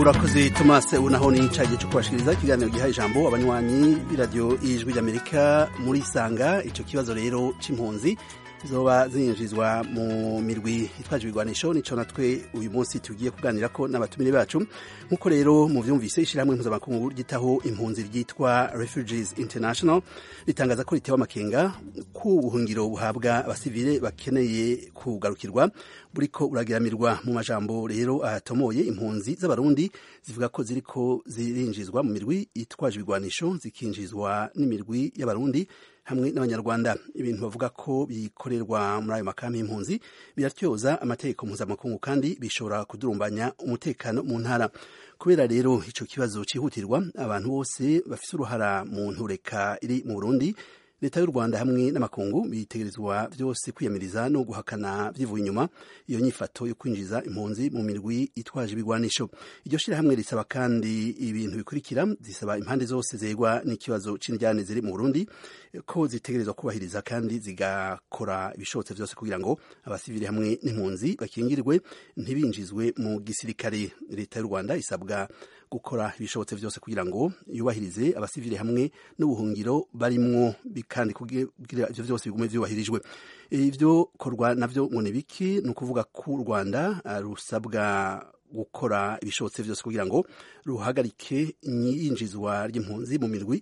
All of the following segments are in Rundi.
urakoze thomas unaho ni icyagiye cyo kubashikiriza ikiganiro giha ijambo abanywanyi b'iradiyo y'ijwi ry'amerika muri sanga icyo kibazo rero cy'impunzi zoba zinjizwa mu mirwi itwaje ibigwanisho nico natwe uyu munsi tugiye kuganira ko n'abatumire bacu nk'uko rero mu vyumvise ishyirahamwe mpuzamakungu ryitaho impunzi ryitwa refugees international ritangaza ko ritewe amakenga ku buhungiro buhabwa abasivile bakeneye kugarukirwa buriko uragiramirwa mu majambo rero ahatomoye impunzi z'abarundi zivuga ko ziriko zirinjizwa mu mirwi itwaje ibigwanisho zikinjizwa n'imirwi y'abarundi hamwe n'abanyarwanda ibintu bavuga ko bikorerwa muri ayo makambi y'impunzi biratyoza amategeko mpuzamakungu kandi bishobora kudurumbanya umutekano mu ntara kubera rero ico kibazo cihutirwa abantu bose bafise uruhara mu ntureka iri mu Burundi leta y'u Rwanda hamwe n'amakungu bitegerezwa byose kwiyamiriza no guhakana byivuye inyuma iyo nyifato yo kwinjiza impunzi mu mirwi itwaje ibigwanisho iryo shirahamwe risaba kandi ibintu bikurikira zisaba impande zose zegwa n'ikibazo c'indyane ziri mu Burundi ko zitegerezwa kubahiriza kandi zigakora ibishobotse byose kugira ngo abasivili hamwe n'impunzi bakingirwe ntibinjizwe mu gisirikare leta y'u Rwanda isabwa gukora ibishobotse byose kugira ngo yubahirize abasivili hamwe n'ubuhungiro barimwo kandi kugira ivyo byose bigume vyubahirijwe ivyo korwa navyo ngo ni biki ni ukuvuga ko u Rwanda rusabwa gukora ibishobotse byose kugira ngo ruhagarike iyinjizwa ry'impunzi mu mirwi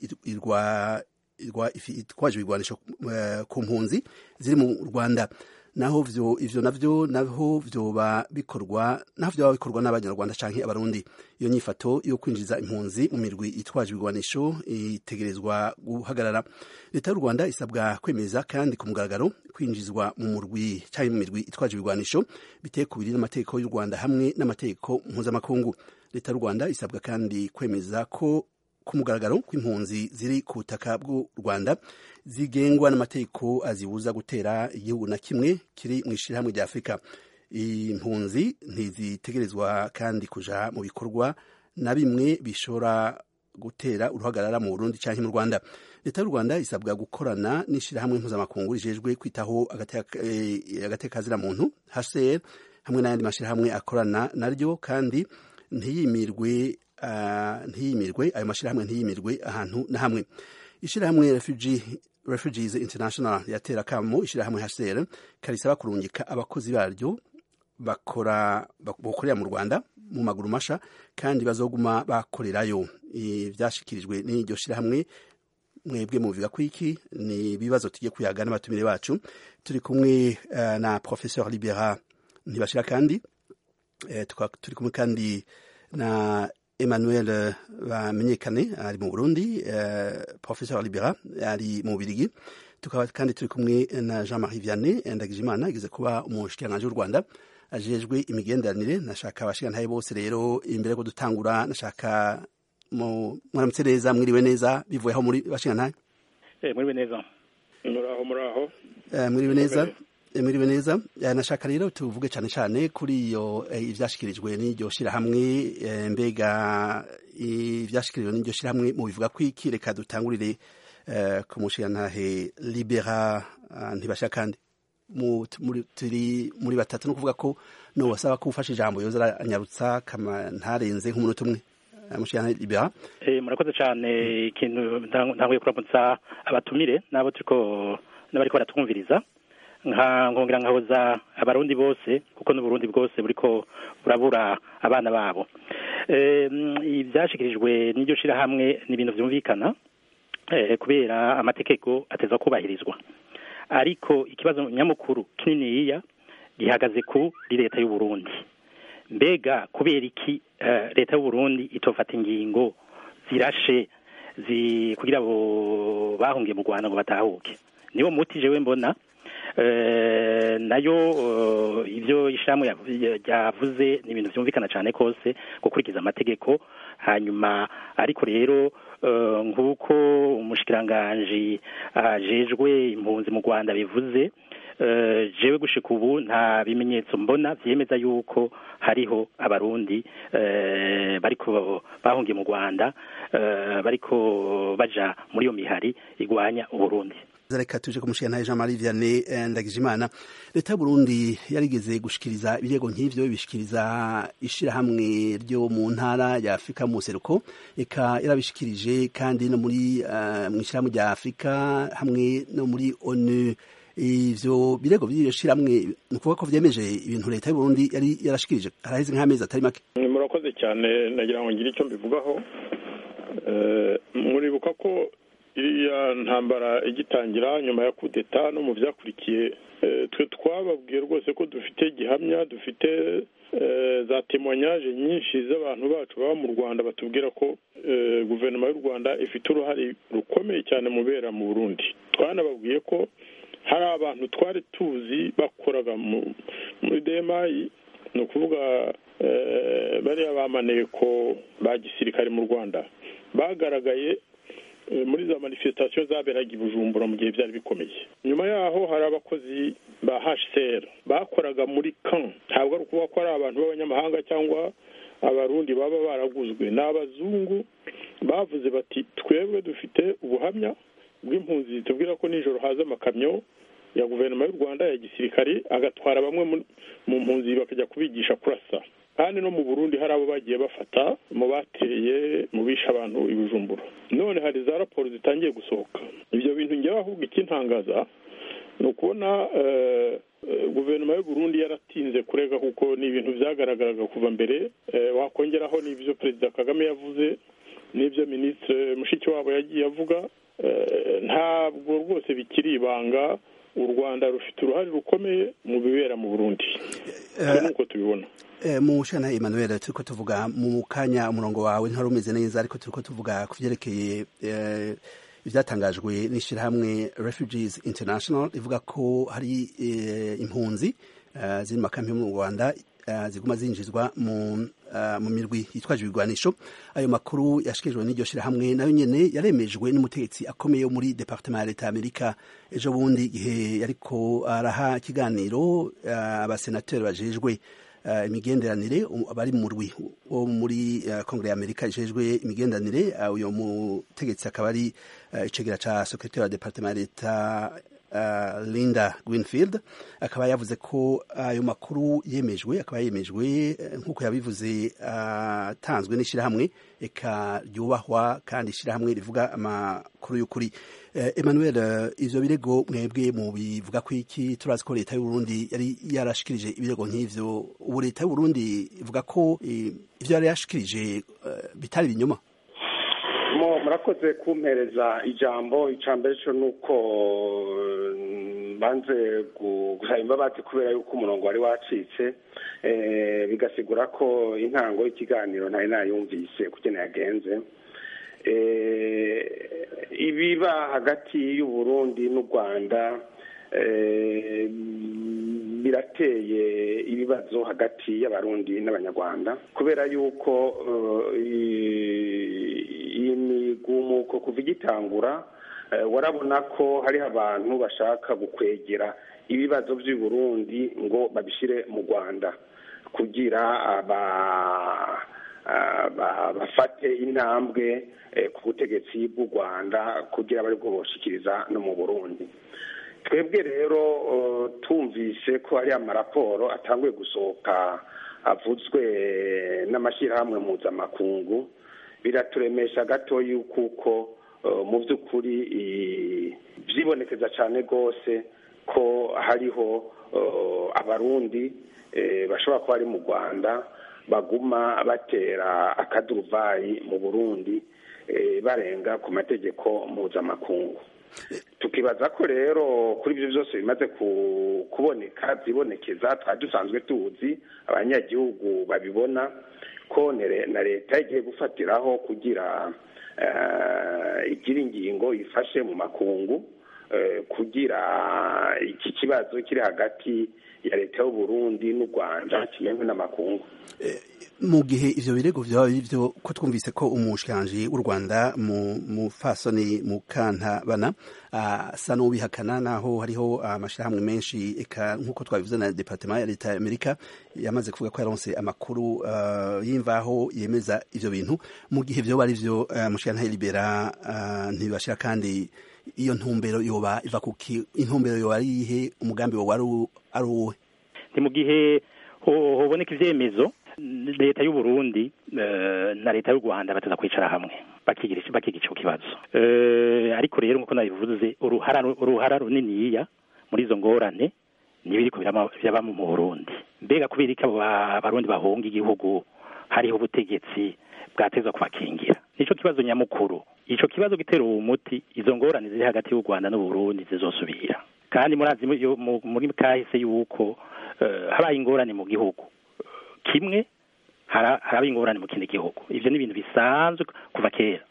itwaje ibigwanisho ku mpunzi ziri mu Rwanda naho vyo ivyo navyo naho vyoba bikorwa naho vyoba bikorwa n'abanyarwanda canke abarundi iyo nyifato yo kwinjiza impunzi mu mirwi itwaje ibigwanisho itegerezwa guhagarara leta y'u Rwanda isabwa kwemeza kandi ku mugaragaro kwinjizwa mu murwi canke mu mirwi itwaje ibigwanisho biteye kubiri n'amategeko y'u Rwanda hamwe n'amategeko mpuzamakungu leta y'u Rwanda isabwa kandi kwemeza ko ku mugaragaro kw'impunzi ziri ku butaka bw'u Rwanda zigengwa n'amategeko azibuza gutera igihugu na kimwe kiri mu ishirahamwe rya Afurika impunzi ntizitegerezwa kandi kuja mu bikorwa na bimwe bishobora gutera uruhagarara mu Burundi canke mu Rwanda leta y'u Rwanda isabwa gukorana n'ishirahamwe mpuzamakungu rijejwe kwitaho agateka muntu HCR hamwe n'ayandi mashirahamwe akorana naryo kandi ntiyimirwe uh, ntiyimirwe ayo mashirahamwe ntiyimirwe ahantu na hamwe ishirahamwe refugee refugees international yatera kamo ishirahamwe HCR karisaba kurungika abakozi baryo bakora bakorera mu Rwanda mu maguru masha kandi bazoguma bakorerayo ivyashikirijwe n'iryo shirahamwe mwebwe mubiga kwiki ni ibibazo tugiye kuyaga n'abatumire bacu turi kumwe uh, na professeur Libera ntibashira kandi uh, turi kumwe kandi na Emmanuel bamenyekane ari mu Burundi uh, professeur Libera ari mu Birigi tukaba kandi turi kumwe na Jean-Marie Vianney Ndagijimana igeze kuba umushikiranganji w'u Rwanda ajejwe imigenderanire nashaka abashikantahe bose rero imbere ko dutangura nashaka mwaramutse neza mwiriwe neza bivuye aho muri bashikantahe eh mwiriwe neza muraho muraho eh mwiriwe neza mwiriwe neza nashaka rero tuvuge cyane cyane kuri iyo ivyashikirijwe n'iryo shirahamwe mbega ivyashikirijwe n'iryo shirahamwe mu bivuga kwiki reka dutangurire ku mushikantahe libera ntibasha kandi turi muri batatu no kuvuga ko no wasaba ko ufashe ijambo yoza anyarutsa kama ntarenze nk'umunota umwe mushikantahe libera murakoze cyane ikintu ntanguye kuramutsa abatumire n'abo turiko n'abariko baratwumviriza nkongera nkahoza abarundi bose kuko n'uburundi bwose buriko burabura abana babo ibyashyikirijwe n'iryo shirahamwe ni ibintu byumvikana kubera amategeko ateza kubahirizwa ariko ikibazo nyamukuru kininiya gihagaze kuri leta y'uburundi mbega kubera iki leta y'uburundi itofata ingingo zirashe kugira ngo bahungiye mu rwanda ngo batahuke niwo muti jewe mbona nayo ibyo ishamu yavuze ni ibintu byumvikana cyane kose gukurikiza amategeko hanyuma ariko rero nk'uko umushikiranganji ajejwe impunzi mu rwanda bivuze jewe gushika ubu nta bimenyetso mbona byemeza yuko hariho abarundi bariko bahungiye mu rwanda bariko baja muri iyo mihari igwanya uburundi reka tuje kumushikantahe jean marie vianney ndagijimana leta y'uburundi yarigeze gushikiriza ibirego nk'ivyo bishikiriza ishirahamwe ryo mu ntara ya afurika mu seruko eka yarabishikirije kandi no muri uh, mw'ishirahamwe rya afurika hamwe no muri onu ivyo birego vy'iyo shiramwe ni ukuvuga ko vyemeje ibintu leta y'uburundi yari yarashikirije haraheze nk'amezi atari make murakoze cyane nagira ngo ngire icyo mbivugaho muribuka ko iriya ntambara igitangira nyuma ya kudeta no mu byakurikiye twe twababwiye rwose ko dufite gihamya dufite za temonyaje nyinshi z'abantu bacu baba mu rwanda batubwira ko guverinoma y'u rwanda ifite uruhare rukomeye cyane mu bera mu burundi twanababwiye ko hari abantu twari tuzi bakoraga muri demayi ni ukuvuga bariya bamaneko ba gisirikare mu rwanda bagaragaye muri za manifestation zaberaga i bujumbura mu gihe byari bikomeye nyuma yaho hari abakozi ba hcr bakoraga muri kan ntabwo ari ukuvuga ko ari abantu b'abanyamahanga cyangwa abarundi baba baraguzwe ni abazungu bavuze bati twebwe dufite ubuhamya bw'impunzi tubwira ko nijoro haza amakamyo ya guverinoma y'u rwanda ya gisirikare agatwara bamwe mu mpunzi bakajya kubigisha kurasa kandi no mu burundi hari abo bagiye bafata mu bateye mu bishe abantu i bujumbura none hari za raporo zitangiye gusohoka ibyo bintu njyewe ahubwo ikintangaza ni ukubona guverinoma y'u burundi yaratinze kurega kuko ni ibintu byagaragaraga kuva mbere wakongeraho n'ibyo perezida kagame yavuze n'ibyo minisitiri mushikiwabo yagiye avuga ntabwo rwose bikiri ibanga u rwanda rufite uruhare rukomeye mu bibera mu burundi nuko tubibona mu shana Emmanuel turiko tuvuga mu kanya umurongo wawe ntari umeze neza ariko turiko tuvuga ku vyerekeye ivyatangajwe n'ishirahamwe Refugees International rivuga ko hari impunzi ziri mu makampi yo mu Rwanda ziguma zinjizwa mu mu mirwi yitwaje ibigwanisho ayo makuru yashikirijwe n'iryo shirahamwe nayo nyene yaremejwe n'umutegetsi akomeye muri departement ya leta y'amerika ejo bundi igihe yariko araha ikiganiro abasenateri bajejwe imigenderanire abari mu rwi wo muri kongere ya amerika ijejwe imigenderanire uyo mutegetsi akaba ari icegera ca secretaire wa departement ya leta Linda Greenfield akaba yavuze ko ayo makuru yemejwe akaba yemejwe nk'uko yabivuze atanzwe n'ishyirahamwe eka ryubahwa kandi ishyirahamwe rivuga amakuru y'ukuri Emmanuel ivyo birego mwebwe mu bivuga ko iki turazi ko leta y'Uburundi yari yarashikirije ibirego nk'ivyo ubu leta y'Uburundi ivuga ko ivyo yari yashikirije bitari binyuma murakoze kumpereza ijambo icambere cyo nuko banze gusaba imbabazi kubera yuko umurongo wari wacitse bigasigura ko intango y'ikiganiro ntari nayumvise kugena yagenze ibiba hagati y'uburundi n'u rwanda birateye ibibazo hagati y'abarundi n'abanyarwanda kubera yuko iyi migumuko kuva igitangura warabona ko hariho abantu bashaka gukwegera ibibazo by'i Burundi ngo babishyire mu rwanda kugira bafate intambwe ku butegetsi bw'u rwanda kugira bari bwo boshikiriza no mu burundi twebwe rero tumvise ko hari amaraporo atanguye gusohoka avuzwe n'amashyirahamwe mpuzamakungu biraturemesha gato yuko mu by'ukuri byibonekeza cyane rwose ko hariho abarundi bashobora kuba bari mu rwanda baguma batera akaduruvayi mu burundi barenga ku mategeko mpuzamakungu tukibaza ko rero kuri ibyo byose bimaze kuboneka byibonekeza twari dusanzwe tuzi abanyagihugu babibona ko na leta igiye gufatiraho kugira igira ingingo ifashe mu makungu kugira iki kibazo kiri hagati ya leta y'uburundi n'u rwanda kimenywe n'amakungu mu gihe ivyo birego vyaba bivyo ko twumvise ko umushikiranji w'u rwanda mu mufasoni mu kantabana asa n'ubihakana naho hariho amashirahamwe menshi eka nk'uko twabivuze na departement ya leta ya amerika yamaze kuvuga ko yaronse amakuru y'imvaho yemeza ivyo bintu mu gihe vyoba ari vyo mushikirantahe libera ntibibashira kandi iyo ntumbero yoba iva kuki intumbero yoba ari iyihe umugambi woba ari uwuhe ni mu gihe hoboneka ivyemezo leta y'u Burundi na leta y'u Rwanda bataza kwicara hamwe bakigira bakiga ico kibazo ariko rero nkuko nabivuze uruhara uruhara runiniya muri izo ngorane nibiriko byaba mu Burundi mbega kubera iki abarundi bahunga igihugu hariho ubutegetsi bwateza kubakingira nico kibazo nyamukuru ico kibazo gitera uwo muti izo ngorane ziri hagati y'u Rwanda n'u Burundi zizosubira kandi murazi muri kahise yuko habaye ingorane mu gihugu kimwe haraba ingorane mu kindi gihugu ivyo ni ibintu bisanzwe kuva kera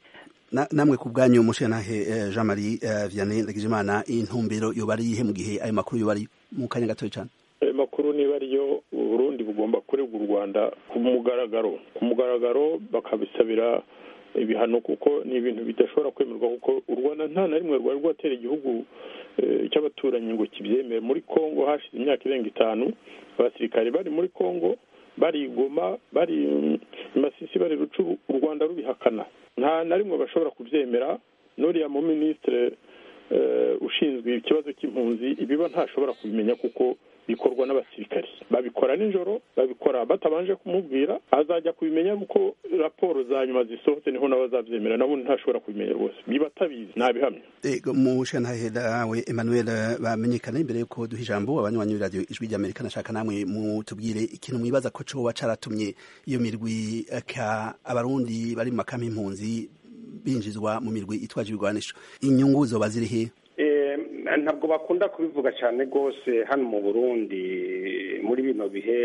namwe ku bwanyu mushenahe Jean Marie Vianney Ndagijimana intumbero yoba ari ihe mu gihe ayo makuru yoba ari mu kanya gatoya cyane ayo makuru niba ariyo Burundi bugomba kuregwa u Rwanda ku mugaragaro ku mugaragaro bakabisabira ibihano kuko ni ibintu bidashobora kwemerwa kuko u Rwanda nta na rimwe rwari rwatera igihugu cy'abaturanyi ngo kibyemere muri Kongo hashize imyaka irenga itanu abasirikare bari muri Kongo bari Goma bari Masisi bari Rucuru u Rwanda rubihakana nta na rimwe bashobora kubyemera n'uriya mu minisitiri ushinzwe ikibazo cy'impunzi ibiba ntashobora kubimenya kuko bikorwa n'abasirikari babikora nijoro babikora batabanje kumubwira azajya kubimenya kuko raporo za nyuma zisohotse niho nawe azabyemera nabo ntashobora kubimenya rwose biba atabizi ntabihamya mu shanahera we Emmanuel bamenyekana imbere yuko duha ijambo abanywanyi b'iradiyo ijwi ry'Amerika nashaka namwe mutubwire ikintu mwibaza ko coba caratumye iyo mirwi ka abarundi bari mu makampi impunzi binjizwa mu mirwi itwaje ibigwanisho inyungu zoba ziri he ntabwo bakunda kubivuga cyane rwose hano mu burundi muri bino bihe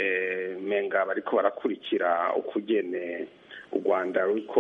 menga bariko barakurikira ukugene u rwanda ruriko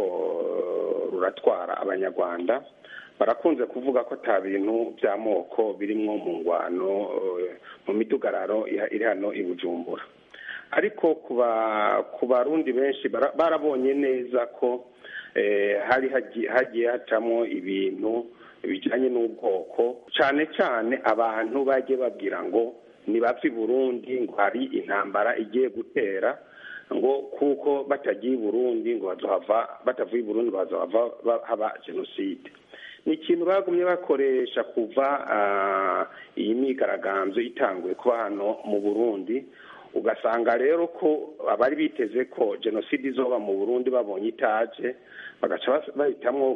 ruratwara abanyarwanda barakunze kuvuga ko ata bintu by'amoko birimwo mu ngwano mu midugararo iri hano i bujumbura ariko ku barundi benshi barabonye neza ko hari hagiye hacamo ibintu bijyanye n'ubwoko cyane cyane abantu bagiye babwira ngo ntibapfe i burundi ngo hari intambara igiye gutera ngo kuko batagiye i burundi ngo bazohava batavuye i burundi ngo bazohava haba jenoside ni ikintu bagumye bakoresha kuva iyi myigaragambyo itanguye kuba hano mu burundi ugasanga rero ko abari biteze ko jenoside izoba mu burundi babonye itaje bagaca bahitamo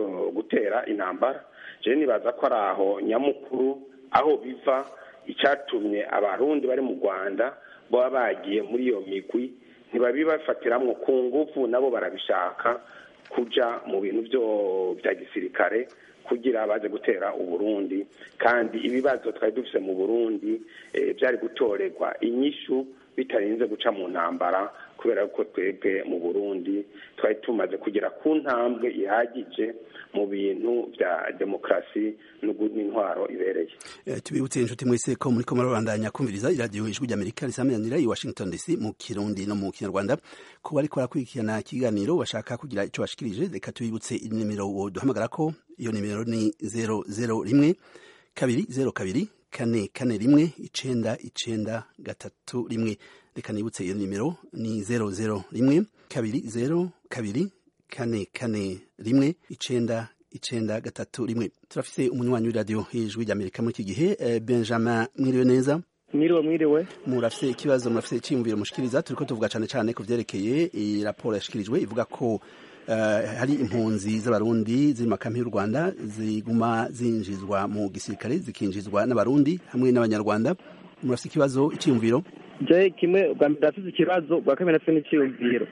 gutera intambara jewe nibaza ko ari aho nyamukuru aho biva icyatumye abarundi bari mu rwanda baba bagiye muri iyo migwi ntibabibafatiramwo ku nguvu nabo barabishaka kuja mu bintu byo bya gisirikare kugira baze gutera uburundi kandi ibibazo twari dufise mu burundi byari gutorerwa inyishu bitarinze guca mu ntambara kubera ko twebwe mu burundi twari tumaze kugera ku ntambwe ihagije mu bintu bya demokarasi n'intwaro ibereye tubibutse inshuti mwese ko muri ko murabandanya kumviriza iradiyo ijwi ry'amerika risameranira i washington dc mu kirundi no mu kinyarwanda ko bariko barakurikirana ikiganiro bashaka kugira icyo bashikirije reka tubibutse inimero duhamagara ko iyo nimero ni zero zero rimwe kabiri zero kabiri kane kane rimwe icenda icenda gatatu rimwe reka nibutse iyo nimero ni zero zero rimwe kabiri zero kabiri kane kane rimwe icenda icenda gatatu rimwe turafise umunywanyi w'iradiyo ijwi ry'amerika muri iki gihe eh, benjamin mwiriwe neza mwiriwe mwiriwe murafise ikibazo murafise iciyumviro mushikiriza turiko tuvuga cane cane ku vyerekeye iyi raporo yashikirijwe ivuga ko uh, hari impunzi z'abarundi ziri makampi y'u rwanda ziguma zinjizwa mu gisirikare zikinjizwa n'abarundi hamwe n'abanyarwanda murafise ikibazo iciyumviro je kimwe bwa mbere ndafise ikibazo bwa kabiri ndafise n'iciyumviro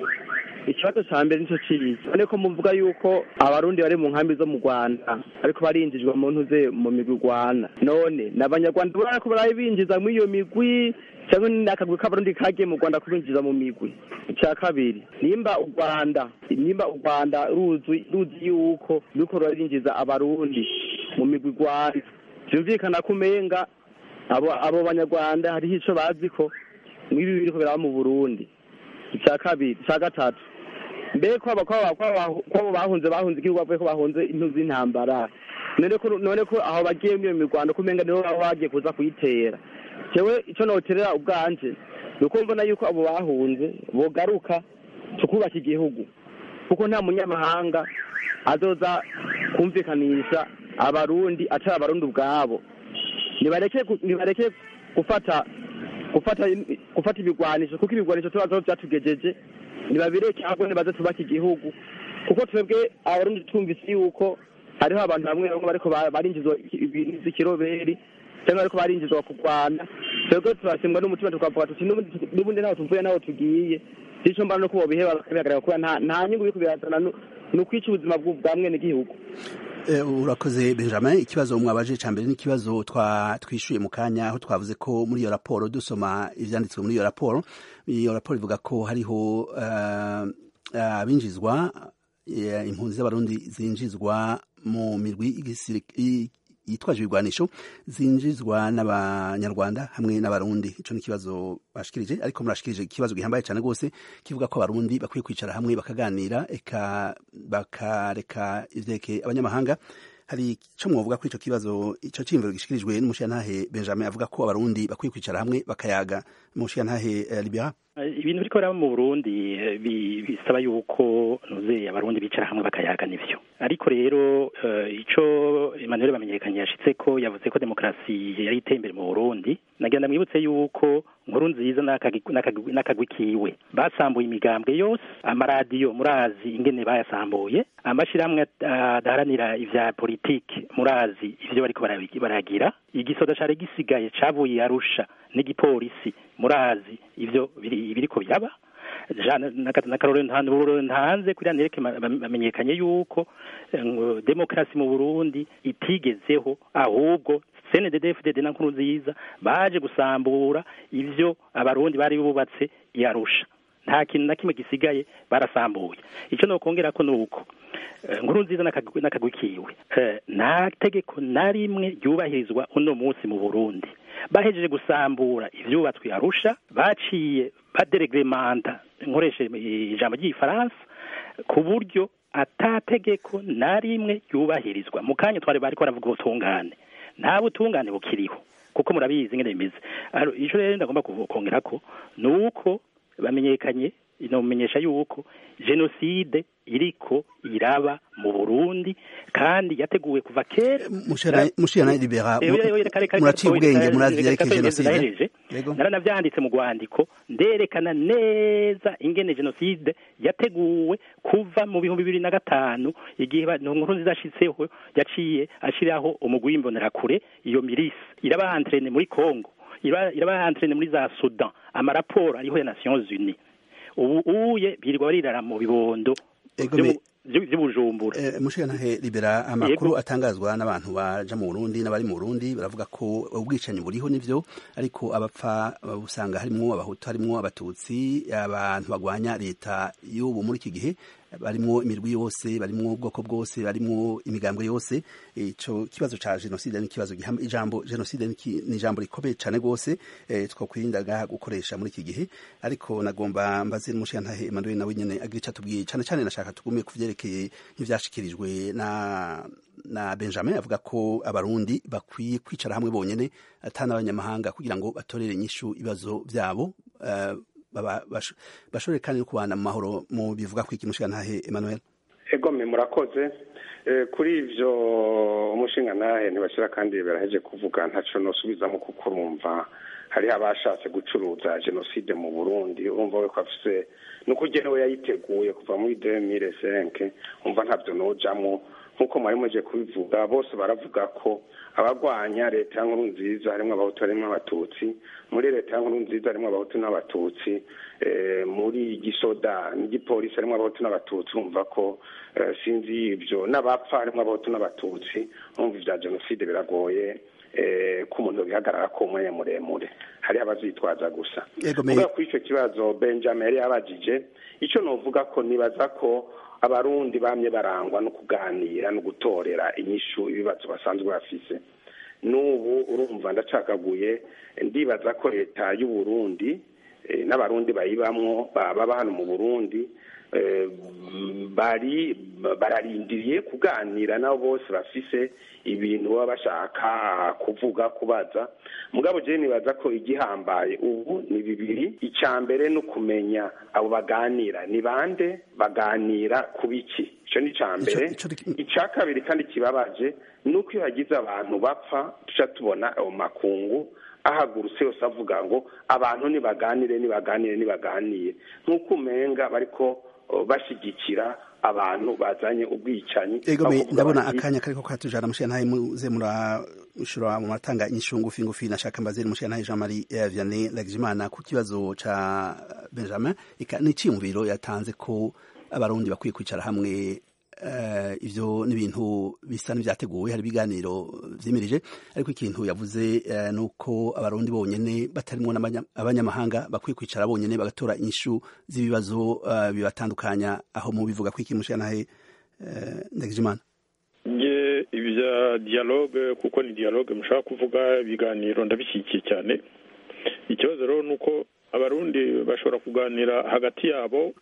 ikibazo ca mbere nico ciza none ko muvuga yuko abarundi bari mu nkambi zo mu rwanda ariko barinjijwe mu ntuze mu migwi rwana none n'abanyarwanda barako baraye binjiza muri iyo migwi cyangwa ni akagwi k'abarundi kagiye mu rwanda kubinjiza mu migwi icya kabiri nimba u rwanda nimba u rwanda ruzi ruzi yuko ruriko rurarinjiza abarundi mu migwi rwanda byumvikana ko umenga abo abo banyarwanda hariho ico bazi ko nk'ibi biriko biraba mu burundi icya kabiri icya gatatu mbere ko abo bahunze bahunze igihugu bavuye ko bahunze impu z'intambara none ko aho bagiye muri iyo mirwano kumenga nibo baba bagiye kuza kuyitera jewe icyo noterera ubwanje ni uko mbona yuko abo bahunze bogaruka tukubaka igihugu kuko nta munyamahanga azoza kumvikanisha abarundi atari abarundi ubwabo nibareke nibareke gufata gufata gufata ibigwanisho kuko ibigwanisho tubazo byatugejeje nibabireke ahubwo nibaze tubaka igihugu kuko twebwe abarundi twumvise yuko hariho abantu bamwe bamwe bariko barinjizwa ibintu vy'ikiroberi cyangwa bariko barinjizwa kurwana twebwe turasimbwa n'umutima tukavuga tuti n'ubundi ntaho tuvuye naho tugiye sico mbana no kubo biheba bakabihagarara kubera nta nyungu biriko birazana ni ukwica ubuzima bwa mwene gihugu urakoze benjamin ikibazo mwabaje cya mbere n'ikibazo twishyuye mu kanya aho twavuze ko muri iyo raporo dusoma ibyanditswe muri iyo raporo iyo raporo ivuga ko hariho abinjizwa impunzi z'abarundi zinjizwa mu mirwi yitwaje ibigwanisho zinjizwa n'abanyarwanda hamwe n'abarundi ico ni ikibazo bashikirije ariko murashikirije ikibazo gihambaye cyane rwose kivuga ko abarundi bakwiye kwicara hamwe bakaganira eka bakareka ivyeke abanyamahanga hari ico mwovuga kuri ico kibazo ico cimviro gishikirijwe n'umushiyantahe benjamin avuga ko abarundi bakwiye kwicara hamwe bakayaga umushiyantahe uh, libera ibintu biriko biraba mu burundi bisaba yuko nuze abarundi bicara hamwe bakayaga nivyo ariko rero ico emmanuel bamenyekanye yashitse ko yavuze ko demokarasi yari iteye imbere mu burundi nagenda mwibutse yuko nkuru nziza n'akagwi kiwe basambuye imigambwe yose amaradiyo murazi ingene bayasambuye amashirahamwe adaharanira ivya politike murazi ivyo bariko baragira igisoda cari gisigaye cavuye arusha n'igipolisi murazi ivyo biriko biraba n'akarorero ntanze kugira nereke bamenyekanye yuko demokarasi mu burundi itigezeho ahubwo cndddfdd na nkuru nziza baje gusambura ivyo abarundi bari bubatse yarusha nta kintu na kimwe gisigaye barasambuye icyo nokongera ko nuko nkuru nziza n'akagwi kiwe nta tegeko na rimwe ryubahirizwa uno munsi mu burundi bahejeje gusambura ivyubatswe arusha baciye baderegremanta nkoreshe ijambo ry'igifaransa ku buryo atategeko na rimwe ryubahirizwa mu kanya twari bariko baravuga ubutungane nta butungane bukiriho kuko murabizi ngene bimeze ico rero ndagomba kongera ko ni uko bamenyekanye inomenyesha yuko jenoside iriko iraba mu Burundi kandi yateguwe kuva kera mushira libera muraciye ubwenge murazi yareke jenoside naranavyanditse mu rwandiko nderekana neza ingene jenoside yateguwe kuva mu bihumbi bibiri na gatanu igihe nkuru nziza ashitseho yaciye ashiraho umugwi w'imbonerakure iyo mirisi irabahantrene muri Congo irabahantrene muri za Sudan amaraporo ariho ya Nations Unies ubu uye birirwa barirara mu bibondo by'ubujumbura mushikanahe libera amakuru atangazwa n'abantu baja mu Burundi n'abari mu Burundi baravuga ko ubwicanyi buriho nivyo ariko abapfa usanga harimwo abahutu harimwo abatutsi abantu bagwanya leta y'ubu muri iki gihe barimwo imirwi yose barimwo ubwoko bwose barimwo imigambwe yose ico kibazo ca jenoside ni kibazo gihamba ijambo jenoside ni ijambo rikomeye cane gose e, twokwirindaga gukoresha muri iki gihe ariko nagomba mbaze n'umushiyantahe Emmanuel nawe nyene agira ico atubwiye cane cane nashaka tugume kuvyerekeye nk'ivyashikirijwe na na Benjamin avuga ko abarundi bakwiye kwicara hamwe bonyene atana abanyamahanga kugira ngo batorere inyishu ibibazo vyabo uh, bashobore kandi no kubana mu mahoro mu bivuga ko iki mushingantahe Emmanuel egome murakoze kuri ivyo umushingantahe ntibashira kandi baraheje kuvuga ntaco nosubizamo kuko urumva hariho abashatse gucuruza jenoside mu burundi urumva we ko afise nuko ugenewe yayiteguye kuva muri 2005 umva ntavyo nojamwo nk'uko mwari muje kubivuga bose baravuga ko abagwanya leta ya nkuru nziza harimo abahutu harimo abatutsi muri leta ya nkuru nziza harimo abahutu n'abatutsi muri gisoda n'igipolisi harimo abahutu n'abatutsi urumva ko sinzi ibyo n'abapfa harimo abahutu n'abatutsi urumva ibya jenoside biragoye ko umuntu bihagarara ko umwanya muremure hari abavyitwaza gusa kuvuga kuri icyo kibazo benjamin yari yabajije icyo novuga ko nibaza ko abarundi bamye barangwa no kuganira no gutorera inyishu ibibazo basanzwe bafise n'ubu urumva ndacagaguye ndibaza ko leta y'uburundi n'abarundi bayibamwo baba hano mu burundi bari bararindiriye kuganira nabo bose bafise ibintu baba bashaka kuvuga kubaza mugabo je nibaza ko igihambaye ubu ni bibiri icya mbere ni ukumenya abo baganira ni bande baganira ku biki icyo ni icya mbere icya kabiri kandi kibabaje ni uko iyo hagize abantu bapfa tuca tubona ayo makungu ahagurutse yose avuga ngo abantu nibaganire nibaganire nibaganire nk'uko umenga bariko bashyigikira abantu bazanye ubwicanyi ego ndabona akanya kariko katujana mushyantahe muze murashura mu matanga inyishu ngufi ngufi nashaka mbazere mushyantahe Jean Marie Vianney Lagimana ku kibazo ca Benjamin n'iciyumviro yatanze ko abarundi bakwiye kwicara hamwe ivyo ni ibintu bisa n'ivyateguwe hari ibiganiro vyimirije ariko ikintu yavuze ni uko abarundi bonyene batarimwo abanyamahanga bakwiye kwicara bonyene bagatora inyishu z'ibibazo bibatandukanya aho mu bivuga ko iki mushanahe ndagijimana nge ibya dialogue kuko ni dialogue mushaka kuvuga ibiganiro ndabishyigikiye cyane ikibazo rero ni uko abarundi bashobora kuganira hagati yabo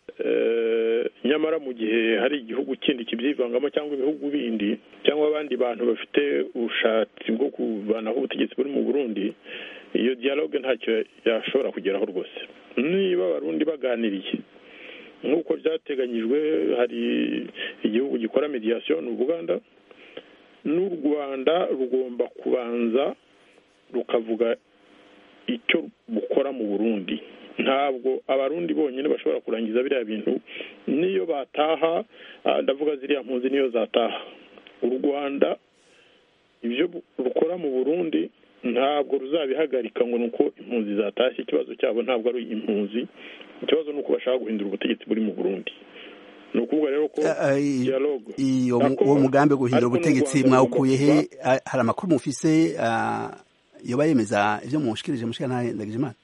nyamara mu gihe hari igihugu kindi kibyivangamo cyangwa ibihugu bindi cyangwa abandi bantu bafite ubushatsi bwo kuvanaho ubutegetsi buri mu burundi iyo dialogue ntacyo yashobora kugeraho rwose niba abarundi baganiriye nk'uko byateganyijwe hari igihugu gikora mediation ni ubuganda n'u rwanda rugomba kubanza rukavuga icyo bukora mu burundi ntabwo abarundi bonyine bashobora kurangiza biriya bintu niyo bataha ndavuga ziriya mpunzi niyo zataha u rwanda ibyo rukora mu burundi ntabwo ruzabihagarika ngo ni uko impunzi zatashye ikibazo cyabo ntabwo ari impunzi ikibazo ni uko bashaka guhindura ubutegetsi buri mu burundi ni ukuvuga rero ko dialogue uwo mugambi wo guhindura ubutegetsi mwawukuye he hari amakuru mufise yoba yemeza ivyo mushikirije mushikana ndagijimana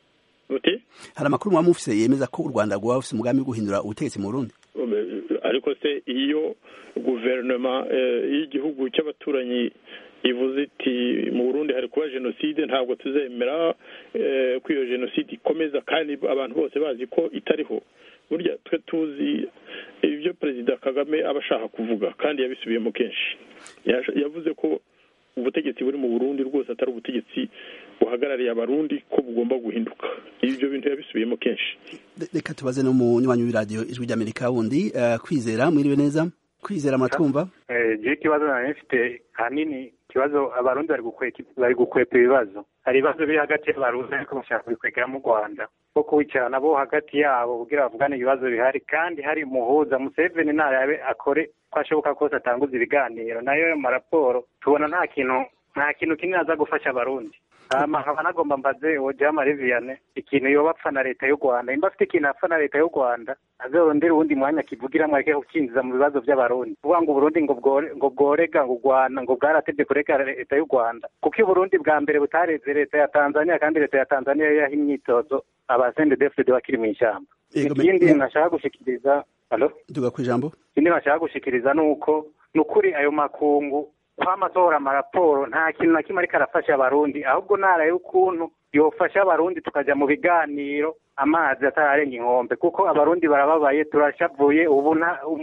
uti hari amakuru muba mufise yemeza ko u rwanda rwaba rufise umugambi wo guhindura ubutegetsi mu burundi ariko se iyo guverinoma y'igihugu cy'abaturanyi ivuze iti mu burundi hari kuba jenoside ntabwo tuzemera ko iyo jenoside ikomeza kandi abantu bose bazi ko itariho burya twe tuzi ibyo perezida kagame aba ashaka kuvuga kandi yabisubiyemo kenshi yavuze ko ubutegetsi buri mu burundi rwose atari ubutegetsi buhagarariye abarundi ko bugomba guhinduka ibyo bintu yabisubiyemo kenshi reka tubaze no mu nywanyi w'iradiyo ijwi ry'amerika wundi kwizera mwiriwe neza kwizera muratwumva je ikibazo nari mfite ahanini ikibazo abarundi bari gukwepa ibibazo hari ibibazo biri hagati y'abarundi ariko bashaka kubikwegera mu rwanda ko kubicarana bo hagati yabo kugira bavugane ibibazo bihari kandi hari umuhuza museveni ntarabe akore ko ashoboka kose atanguza ibiganiro nayo ayo maraporo tubona nta kintu nta kintu kinini aza gufasha abarundi nkaba nagomba mbaze uwo jamari viyane ikintu yoba apfa na leta y'u rwanda nimba afite ikintu apfa na leta y'u rwanda azorondera uwundi mwanya kivugiramo areke kukinjiza mu bibazo by'abarundi kuvuga ngo uburundi ngo bworega ngo rwanda ngo bwaratevye kureka leta y'u rwanda kuko i burundi bwa mbere butareze leta ya tanzania kandi leta ya tanzania yaha imyitozo abasende defide bakiri mu ishyamba ikindi nashaka gushikiriza halo duga ku ijambo ikindi nashaka gushikiriza ni uko ni ukuri ayo makungu kwama asohora amaraporo nta kintu na kimwe ariko arafasha abarundi ahubwo naraye ukuntu yofasha abarundi tukajya mu biganiro amazi atararenga inkombe kuko abarundi barababaye turashavuye ubu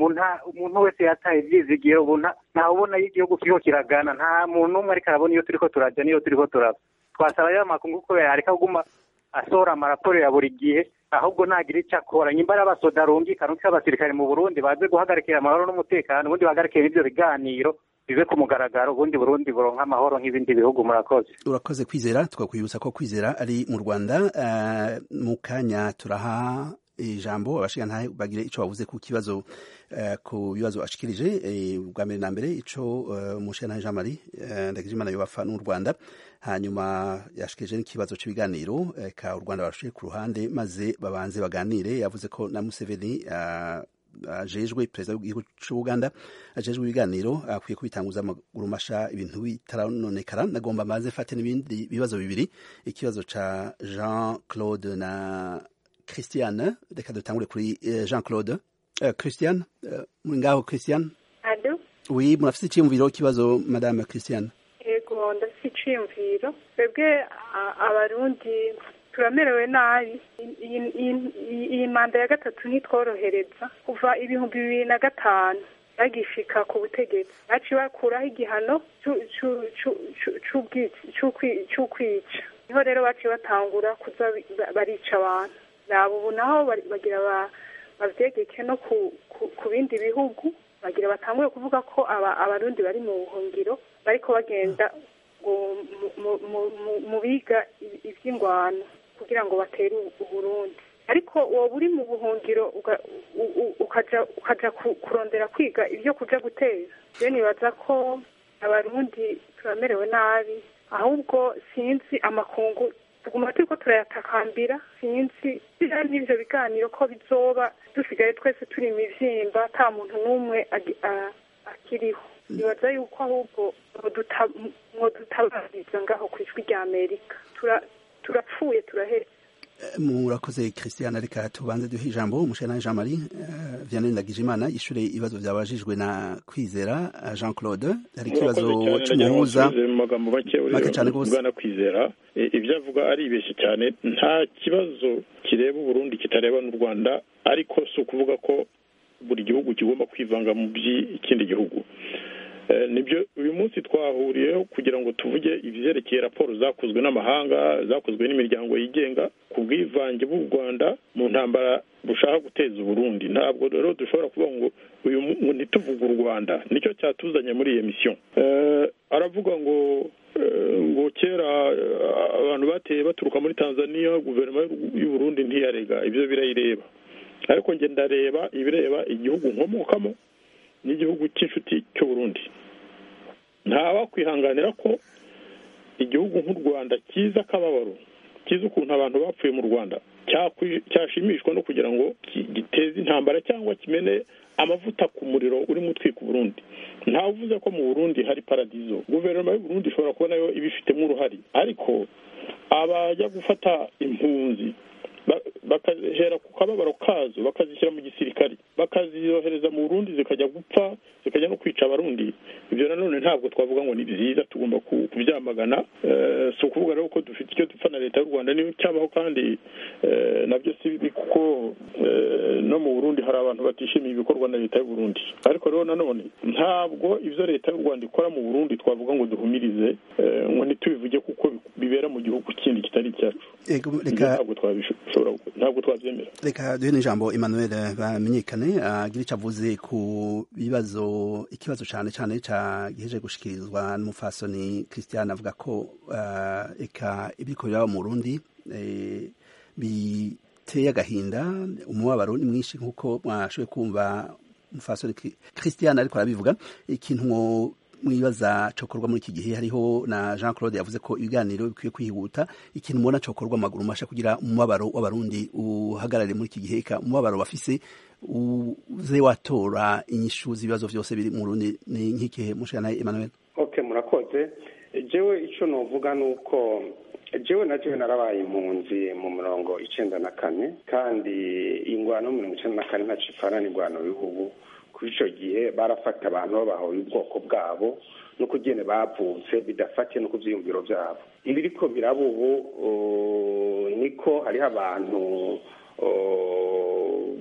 umuntu wese yataye ibyizigiro ubu ntawe ubona igihugu kiriho kiragana nta muntu n'umwe ariko arabona iyo turiko turajya n'iyo turiko turava twasaba rero amakungu ko yareka kuguma asohora amaraporo ya buri gihe ahubwo nagira icyo akora nyimba ari abasoda rumvikana uko abasirikare mu burundi baze guhagarikira amahoro n'umutekano ubundi bahagarikira ibyo biganiro bive ku mugaragaro ubundi burundi buronka amahoro nk'ibindi bihugu murakoze urakoze kwizera twakwibutsa ko kwizera ari mu rwanda mu kanya turaha ijambo abashingantahe bagire icyo bavuze ku kibazo ku bibazo ashikirije bwa mbere na mbere ico umushingantahe jean marie ndagijimana yobafa n'u rwanda hanyuma yashikirije n'ikibazo cy'ibiganiro ka u rwanda barushiye ku ruhande maze babanze baganire yavuze ko na museveni ajejwe perezida w'igihugu cy'ubuganda ajejwe ibiganiro akwiye kubitanguza amaguru masha ibintu bitaranonekara nagomba maze fate n'ibindi bibazo bibiri ikibazo ca jean claude na christiane reka dutangure kuri jean claude uh, christiane uh, muri ngaho christiane alo oui murafise iciyumviro kibazo madame christiane yego ndafise iciyumviro twebwe abarundi turamerewe nabi iyi- iyi- iyi- iyi manda ya gatatu ntitworohereza kuva ibihumbi bibiri na gatanu bagishika ku butegetsi baciye bakuraho igihano cu- cu- cu- cu- c'ubwici- c'ukwi- c'ukwica niho rero baciye batangura kuza bi- ba- barica abantu nabo ubu naho bari- bagira ba- bavyegeke no ku, ku, ku bindi bihugu bagira batangure kuvuga ko aba, abarundi bari mu buhungiro bariko bagenda ngo mu- mu- mu- mu- mu biga i- ivy'ingwano kugira ngo batere u- uburundi ariko woba uri mu buhungiro uga- u- u- ukaja ukaja ku- kurondera kwiga ibyo kuja guteza rero nibaza ko abarundi turamerewe nabi ahubwo sinzi amakungu tuguma turiko turayatakambira sinzi biriya n'ivyo biganiro ko bizoba dusigaye twese turi imivyimba ata muntu n'umwe agi- a- akiriho nibaza yuko ahubwo mwoduta- mwodutabariza ngaho ku ijwi rya amerika Tura- turapfuye turaheze murakoze christian reka tubanze duhe ijambo umushana jean marie uh, vianney ndagijimana ishure ibibazo byabajijwe na kwizera uh, jean claude hari ikibazo cy'umuhuza mu magambo make Make cane gose. bwana kwizera E, ibyo avuga aribeshye cyane nta kibazo kireba uburundi kitareba n'u rwanda ariko si ukuvuga ko buri gihugu kigomba kwivanga mu by'ikindi gihugu Eh, nibyo uyu munsi twahuriyeho kugira ngo tuvuge ibyerekeye raporo zakozwe n'amahanga zakozwe n'imiryango yigenga ku bwivange bw'u rwanda mu ntambara bushaka guteza uburundi ntabwo rero dushobora kuvuga ngo uyu mu- ngo ntituvuge u rwanda nicyo cyatuzanye muri iyo misiyo Eh, aravuga ngo eh, ngo kera eh, abantu bateye baturuka muri tanzania guverinoma y'u- y'u burundi ntiyarega ibyo birayireba ariko njye ndareba ibireba igihugu nkomokamo n'igihugu cy'inshuti cy'u Burundi ntawakwihanganira ko igihugu nk'u rwanda kiza akababaro kiza ukuntu abantu bapfuye mu rwanda cyakwi- cyashimishwa no kugira ngo ki- giteze intambara cyangwa kimene amavuta ku muriro urimo utwika uburundi ntawe uvuze ko mu burundi hari paradizo guverinoma y'u burundi ishobora kuba nayo ibifitemo uruhare ariko abajya gufata impunzi ba- bakahera ku kababaro kazo bakazishyira mu gisirikare bakaziyohereza mu burundi zikajya gupfa zikajya no kwica abarundi ibyo nanone ntabwo twavuga ngo ni byiza tugomba ku- kubyamagana Eh, si ukuvuga rero ko dufite icyo dupfa na leta y'u rwanda niyo cyabaho kandi eh, nabyo si bibi kuko eh, no mu burundi hari abantu batishimiye ibikorwa na leta y'u burundi ariko rero nanone ntabwo ibyo leta y'u rwanda ikora mu burundi twavuga ngo duhumirize eh, ngo ntitubivuge kuko bibera mu gihugu kindi kitari icyacu Ego, Ibyo reka ntabwo twabishobora ntabwo twabyemera reka duhe n'ijambo emmanuel bamenyekane agira icyo avuze ku bibazo ikibazo cyane cyane giheje gushikirizwa n'umufasoni christian avuga ko uh, eka ibiriko biraba mu burundi eh, biteye agahinda umubabaro ni mwinshi nk'uko mwashoboye kumva umufasoni Ki- christian ariko arabivuga ikintu mwo mwibaza cokorwa muri iki gihe hariho na Jean Claude yavuze ko ibiganiro bikwiye kwihuta ikintu mubona cokorwa amaguru masha kugira umubabaro w'abarundi uhagarare muri iki gihe eka umubabaro bafise uze watora inyishu z'ibibazo byose biri mu Burundi ni nk'ikihe mushana Emmanuel okay murakoze jewe ico novuga nuko jewe na jewe narabaye impunzi mu mirongo icenda na kane kandi ingwano mu mirongo icenda na kane ntaco ipfana n'ingwano y'ubu kuri ico gihe barafata abantu babahoye ubwoko bwabo no kugene bavutse bidafatiye no ku vyiyumviro vyabo ibiriko biraba ubu uh, niko hariho abantu uh,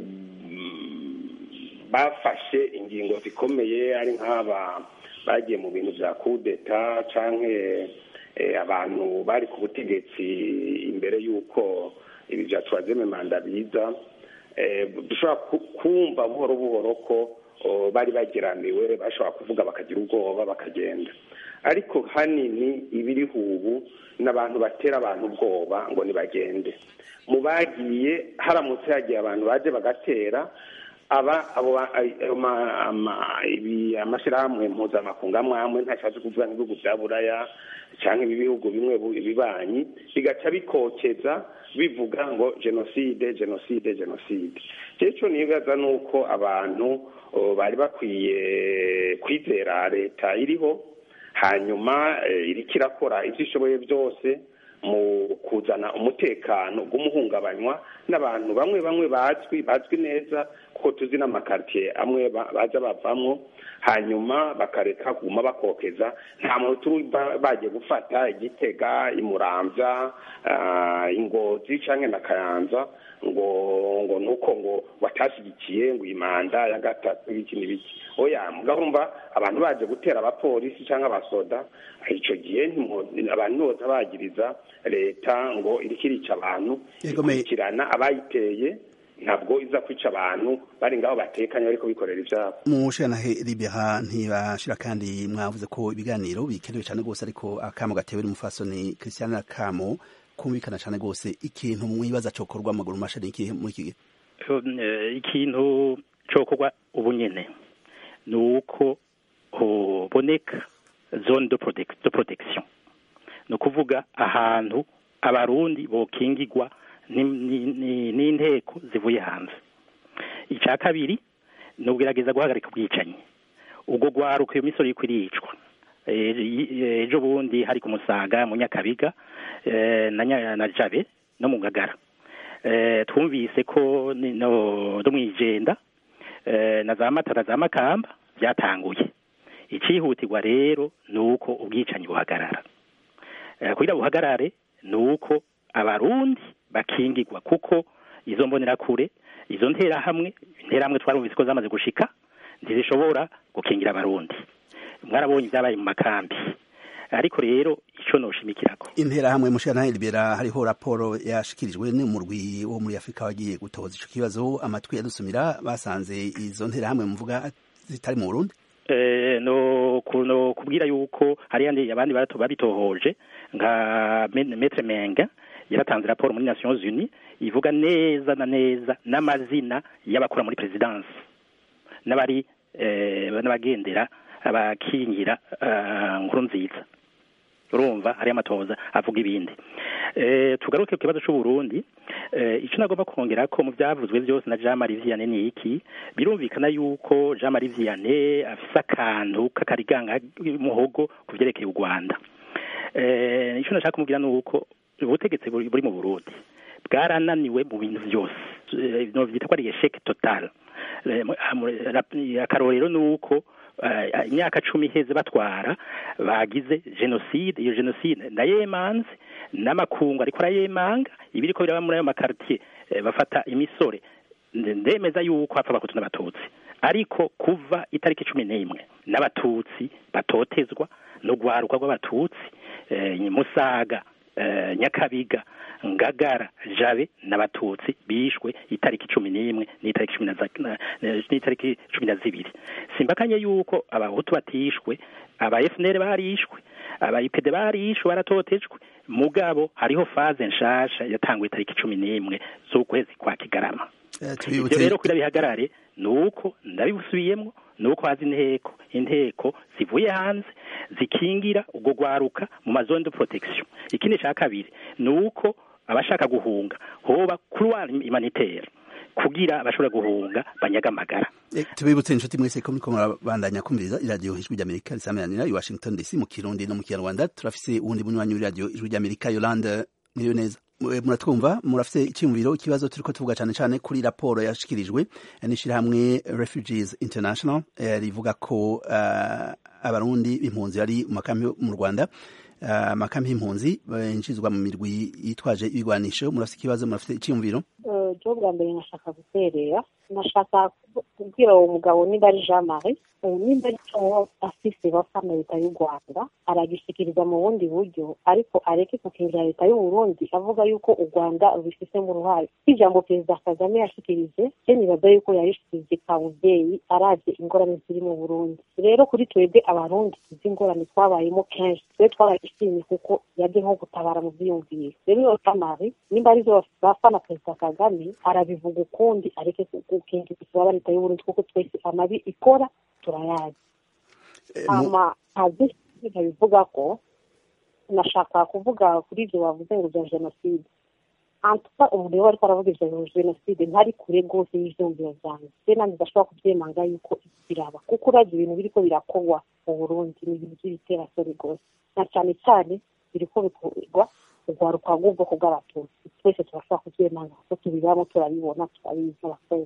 bafashe ingingo zikomeye ari nk'aba bagiye mu bintu vya kudeta canke eh, abantu bari ku butegetsi imbere y'uko ibi vya turazeme manda biza eh, dushobora ku- kumva buhoro buhoro ko oh, bari bageramiwe bashobora kuvuga bakagira ubwoba bakagenda ariko hanini ibiriho ubu ni abantu batera abantu ubwoba ngo nibagende mu bagiye haramutse hagiye abantu baje bagatera aba abo ba- ay- ama- ama- ibi amashyirahamwe mpuzamakungu amwe amwe ntashatse kuvuga nk'ibihugu bya buraya cyangwa ibi bihugu bimwe bu- bibanyi bigaca bikokeza bivuga ngo jenoside jenoside jenoside cyeco nibaza ni uko abantu oh, bari bakwiye kwizera leta iriho hanyuma eh, iriko irakora ivyo ishoboye byose mu kuzana umutekano w'umuhungabanywa n'abantu bamwe bamwe bazwi bazwi neza kuko tuzi n'amakaritiye amwe baza bavamo hanyuma bakareka kuguma bakokeza nta muntu turi bagiye gufata igitega imurambya ingozi cyangwa na kayanza ngo ngo nuko ngo watashyigikiye ngo iyi manda ya gatatu ibiki n'ibiki oya mugahumva abantu baje gutera abapolisi cyangwa abasoda icyo gihe abantu bose bagiriza leta ngo iriko irica abantu ikurikirana abayiteye ntabwo iza kwica abantu bari ngaho batekanye bariko bikorera ivyabo mushanahe libera ntibashira kandi mwavuze ko ibiganiro bikenewe cyane rwose ariko akamo gatewe n'umufasoni christian akamo kumvikana cyane rwose ikintu mwibaza cokorwa amaguru masha ni ikihe muri iki gihe ikintu cokorwa ubu nyene ni uko hoboneka zone de protection ni ukuvuga ahantu abarundi bokingirwa n'inteko zivuye hanze icya kabiri ni ugerageza guhagarika ubwicanyi ubwo rwaruka iyo misoro y'uko iricwa ejo bundi hari ku musaga mu nyakabiga na jabe no mu ngagara twumvise ko no mu igenda na za mata na za makamba byatanguye icyihutirwa rero ni uko ubwicanyi buhagarara kugira buhagarare ni uko abarundi bakingirwa kuko izo mbonerakure izo nterahamwe interahamwe twarumvise ko zamaze gushika ntizishobora gukingira abarundi mwarabonye ibyabaye mu makambi ariko rero ico noshimikirako interahamwe mushana libera hariho raporo yashikirijwe n'umurwi wo muri Afrika wagiye gutoza ico kibazo amatwi yadusumira basanze izo nterahamwe muvuga zitari mu Burundi eh no kuno kubwira yuko hari yandi abandi barato babitohoje nka Maître Menga yaratanze raporo muri Nations Unies ivuga neza na neza n'amazina y'abakora muri presidence n'abari eh, n'abagendera abakingira uh, nkuru nziza urumva hari amatoza avuga ibindi eh, tugaruke ku kibazo cy'u Burundi eh, icyo nagomba kongera ko mu byavuzwe byose na Jean Marie Vianney ni iki birumvikana yuko Jean Marie Vianney afise akantu k'akariganga muhogo ku byerekeye u Rwanda eh, icyo nashaka kumubwira ni uko ubutegetsi buri mu Burundi bwarananiwe mu bintu byose no byita ko ari échec total akarorero ni uko imyaka cumi iheze batwara bagize jenoside iyo jenoside ndayemanze n'amakungu ariko arayemanga ibiriko biraba muri ayo makaritiye bafata imisore ndemeza yuko hapfa abahutu n'abatutsi ariko kuva itariki cumi n'imwe n'abatutsi batotezwa no guharuka rw'abatutsi musaga nyakabiga ngagara jabe n'abatutsi bishwe itariki cumi n'imwe n'itariki cumi n'itariki cumi na zibiri simbakanye yuko abahutu batishwe aba FNL barishwe aba IPD barishwe baratotejwe mugabo hariho faze nshasha yatanguye itariki cumi n'imwe z'ukwezi kwa kigarama ibyo rero kugira bihagarare ni uko ndabibusubiyemo ni uko hazi inteko inteko zivuye hanze zikingira ubwo rwaruka mu mazone de protection ikindi cya kabiri ni uko abashaka guhunga hoba kuruwa humanitaire kugira abashobora guhunga banyaga amagara tubibutse inshuti mwese ko muriko murabandanya kumviriza iradiyo ijwi ry'amerika risameranira i washington dc mu kirundi no mu kinyarwanda turafise uwundi munywanyi w'iradiyo ijwi ry'amerika yolande mwiriwe neza muratwumva murafite icyumviro ikibazo turiko tuvuga cyane cyane kuri raporo yashikirijwe n'ishyirahamwe refugees international rivuga ko abarundi b'impunzi bari mu makambi mu rwanda amakambi y'impunzi binjizwa mu mirwi yitwaje ibigwanisho murafite ikibazo murafite icyumviro jo bwa mbere nashaka guterera nashaka kubwira uwo mugabo niba ari jean marie nimba ari cyo afise bapfa na leta y'u rwanda aragishikiriza mu bundi buryo ariko areke gukingira leta y'u burundi avuga yuko u rwanda rubifisemo uruhare ijambo perezida kagame yashikirije je nibaza yuko yarishikirije ka muvyeyi aravye ingorane ziri mu burundi rero kuri twebwe abarundi izi ngorane twabayemo kenshi twe twarayishimye kuko yaje nko gutabara mu vyiyumviro rero iyo tamari nimba arizo bapfa na perezida kagame arabivuga ukundi areke gukingira isaba leta y'u burundi kuko twese amabi ikora turayazi hama ntazi nkabivuga ko nashaka kuvuga kuri ibyo bavuze ngo bya jenoside antuka umuntu iyo ariko aravuga ibya jenoside ntari kure rwose y'ivyumviro vyanjye se nanjye ndashobora kuvyemanga yuko biraba kuko uravye ibintu biriko birakorwa mu burundi ni ibintu vy'ibiterasoni rwose na cane cane biriko bikorwa urwaruka rw'ubwoko bw'abatutsi twese turashobora kubyemanga kuko tubibamo turabibona turabizi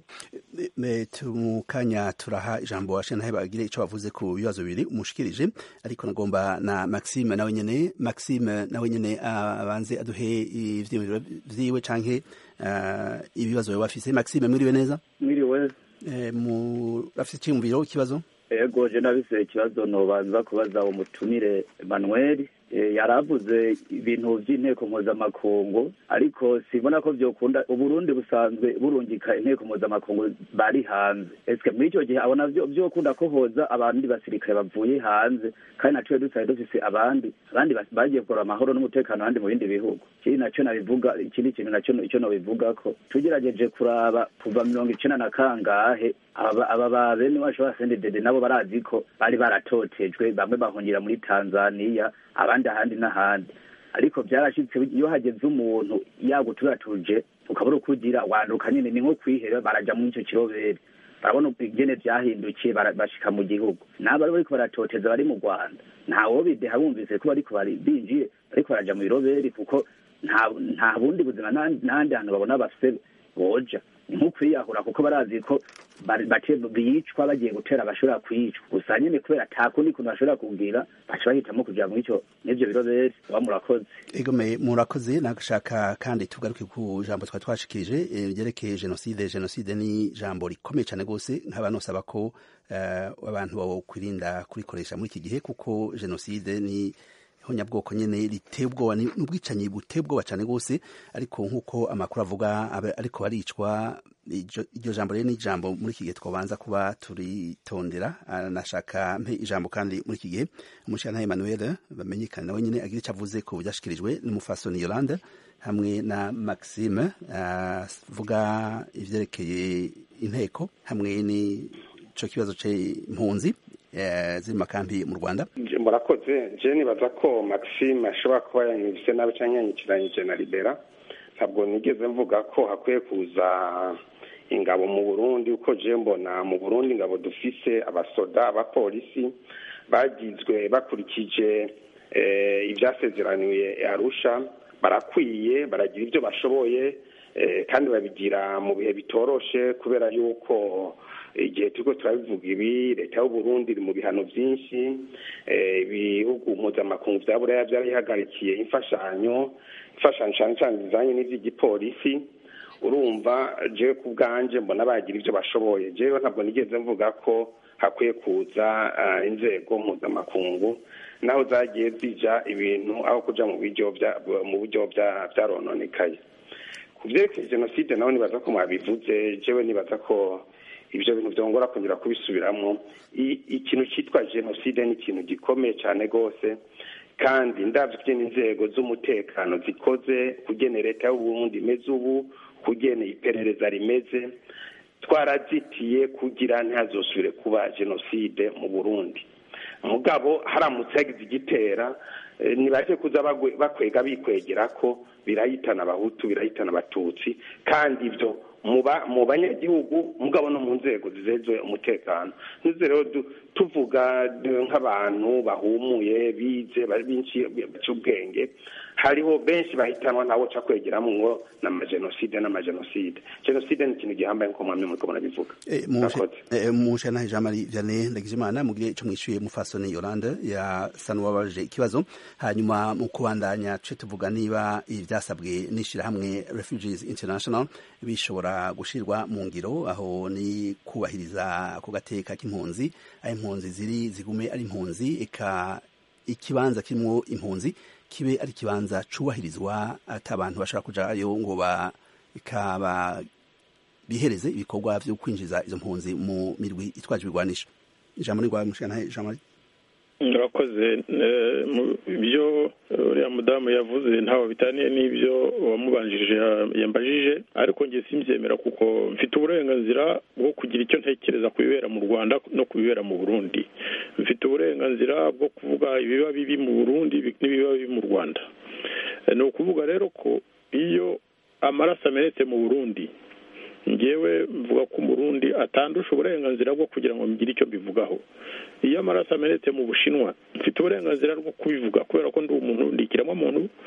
abakozi mu kanya turaha ijambo washenahe bagire icyo bavuze ku bibazo bibiri umushikirije ariko nagomba na maxime nawe nyene maxime nawe nyene abanze aduhe ivyiyumviro vyiwe canke ibibazo yoba afise maxime mwiriwe neza mwiriwe murafise iciyumviro ikibazo ego je nabise ikibazo nobanza kubaza umutumire Emmanuel yaravuze ibintu by'inteko mpuzamakungu ariko sibona ko byokunda uburundi busanzwe burungika inteko mpuzamakungu bari hanze eske muri icyo gihe abona byokunda ko hoza abandi basirikare bavuye hanze kandi naciye dusaye dufise abandi abandi bagiye kugora amahoro n'umutekano ahandi mu bindi bihugu ikindi nacyo nabivuga ikindi kintu nacyo icyo nabivuga ko tugerageje kuraba kuva mirongo icenda na kangahe aba ba bene wacu ba sendedede nabo barazi ko bari baratotejwe bamwe bahungira muri tanzaniya abandi ahandi n'ahandi ariko byarashitse iyo hageze umuntu yaguturatuje ukabura uko ugira wanduka nyine ni nko kwihera baraja muri icyo kirobere barabona ingene vyahindukiye bashika mu gihugu nabo ari bariko baratoteza bari mu rwanda ntawo bideha bumvise ko bariko binjiye bariko baraja mu biroberi kuko nta bundi buzima n'ahandi hantu babona bafise boja ni nko kwiyahura kuko barazi ko bicwa bagiye gutera bashobora kwicwa gusa nyine kubera ata kundi kuntu bashobora kubwira baca bahitamo kugira ngo icyo n'ivyo biroberi baba murakoze egome murakoze nagashaka kandi tugaruke ku jambo twari twashikirije ryerekeye jenoside jenoside ni ijambo rikomeye cyane rwose nkaba nosaba ko abantu bawokwirinda kurikoresha muri iki gihe kuko jenoside ni honyabwoko nyene riteye ubwoba n'ubwicanyi buteye ubwoba cyane rwose ariko nk'uko amakuru avuga ariko baricwa iryo jambo rero ni ijambo muri iki gihe twabanza kuba turitondera nashaka mpe ijambo kandi muri iki gihe umushana Emmanuel bamenyekana nawe nyine agira icyo avuze ku byashikirijwe n'umufasoni Yolande hamwe na Maxime avuga ivyerekeye inteko hamwe n'ico kibazo c'impunzi ziri makambi mu Rwanda murakoze je nibaza ko Maxime ashobora kuba yanyivise nabi canke yanyikiranyije na Libera ntabwo nigeze mvuga ko hakwiye kuza ingabo mu Burundi uko je mbona mu Burundi ingabo dufise abasoda abapolisi bagizwe bakurikije ibyasezeraniwe Arusha barakwiye baragira ibyo bashoboye kandi babigira mu bihe bitoroshe kubera yuko igihe turiko turabivuga ibi leta y'uburundi iri mu bihano byinshi ibihugu mpuzamakungu vya buraya vyarihagarikiye imfashanyo imfashanyo cane cane zijanye n'ivy'igipolisi urumva jewe ku bwanje mbona bagira ivyo bashoboye jewe ntabwo nigeze mvuga ko hakwiye kuza inzego mpuzamakungu naho zagiye zija ibintu aho kuja mu buryo mu buryo vyarononekaye ku vyerekeye jenoside naho nibaza ko mwabivuze jewe nibaza ko ibyo bintu byongora kongera kubisubiramwo ikintu cyitwa jenoside ni ikintu gikomeye cyane rwose kandi ndabyo n'inzego z'umutekano zikoze kugena leta y'uburundi imeze ubu kugena iperereza rimeze twarazitiye kugira ntihazosubire kuba jenoside mu burundi mugabo haramutse hagize igitera ntibajye kuza bakwega bikwegera ko birahitana abahutu birahitana abatutsi kandi ibyo mu banyagihugu mugabo no mu nzego zizejwe umutekano ntuze rero tuvuga nk'abantu bahumuye bize ubwenge hariho benshi bahitanwa ntawo ca kwegeramo ngo n'amajenoside n'amajenoside jenoside ni ikintu gihambaye nko mwamwe muriko murabivuga mushana jean marie vianney ndagijimana mugire ico mwishuye mufasoni yolande yasa n'uwabajije ikibazo hanyuma mu kubandanya tuce tuvuga niba ivyasabwe n'ishirahamwe refugees international bishobora gushirwa mu ngiro aho ni kubahiriza ako gateka k'impunzi aho impunzi ziri zigume ari impunzi eka ikibanza kirimwo impunzi kibe ari ikibanza cubahirizwa ati abantu bashobora kujayo ngo bikaba bihereze ibikorwa vyo kwinjiza izo mpunzi mu mirwi itwaje ibigwanisho ijambo ni rwa mushana ijambo murakoze ibyo uriya mudamu yavuze ntaho bitaniye n'ibyo wamubanjije yambajije ariko njye simbyemera kuko mfite uburenganzira bwo kugira icyo ntekereza ku bibera mu rwanda no ku bibera mu burundi mfite uburenganzira bwo kuvuga ibiba bibi mu burundi n'ibiba bibi mu rwanda ni ukuvuga rero ko iyo amaraso amenetse mu burundi ngewe mvuga ko umurundi atandusha uburenganzira bwo kugira ngo mbigire icyo mbivugaho iyo amaraso amenetse mu bushinwa mfite uburenganzira bwo kubivuga kubera ko ndi umuntu ndi ikiremwamuntu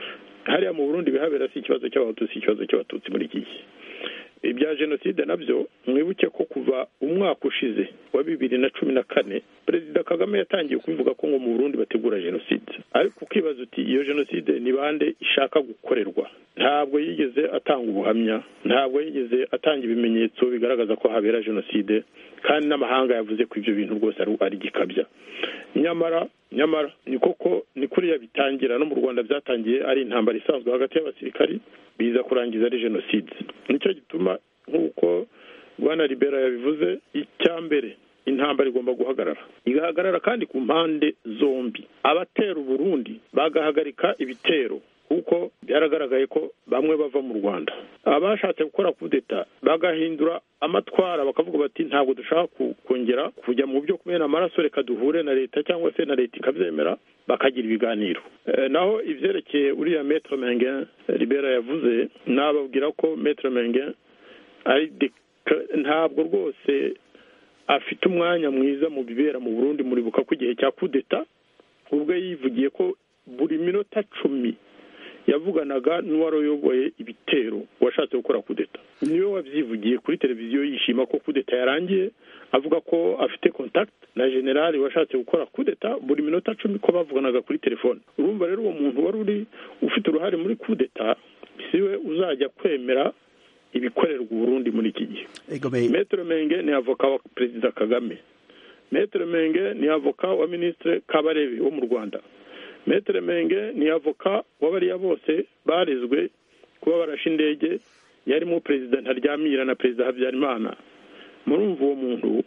hariya mu burundi bihabera si ikibazo cy'abahutu si ikibazo cy'abatutsi muri iki gihe ibya jenoside nabyo mwibuke ko kuva umwaka ushize wa bibiri na cumi na kane perezida kagame yatangiye kubivuga ko ngo mu burundi bategura jenoside ariko ukibaza uti iyo jenoside ni bande ishaka gukorerwa ntabwo yigeze atanga ubuhamya ntabwo yigeze atanga ibimenyetso bigaragaza ko habera jenoside kandi n'amahanga yavuze ko ibyo bintu rwose ari gikabya nyamara nyamara ni koko ni kuriya bitangira no mu rwanda byatangiye ari intambara isanzwe hagati y'abasirikari biza kurangiza ari jenoside nicyo gituma nk'uko rwanda libera yabivuze icya mbere intambara igomba guhagarara igahagarara kandi ku mpande zombi abatera uburundi bagahagarika ibitero kuko byaragaragaye ko bamwe bava mu rwanda abashatse gukora kudeta bagahindura amatwara bakavuga bati ntabwo dushaka kongera kujya mu byo kumena amaraso reka duhure na leta cyangwa se na leta ikabyemera bakagira ibiganiro naho ibyerekeye uriya metero menge libera yavuze nababwira ko metero menge ari ntabwo rwose afite umwanya mwiza mu bibera mu burundi muribuka ko igihe cya kudeta ubwo yivugiye ko buri minota cumi yavuganaga n'uwari uyoboye ibitero washatse gukora kudeta niwe wabyivugiye kuri televiziyo yishima ko kudeta yarangiye avuga ko afite contact na generali washatse gukora kudeta buri minota cumi ko bavuganaga kuri telefone urumva rero uwo muntu wari uri ufite uruhare muri kudeta siwe uzajya kwemera ibikorerwa uburundi muri iki gihe metero menge ni avoka wa perezida kagame metero menge ni avoka wa minisitiri kabarebe wo mu rwanda metero menge ni avoka w'abariya bose barezwe kuba barashe indege yarimo perezida ntaryamira na perezida habyarimana murumva uwo muntu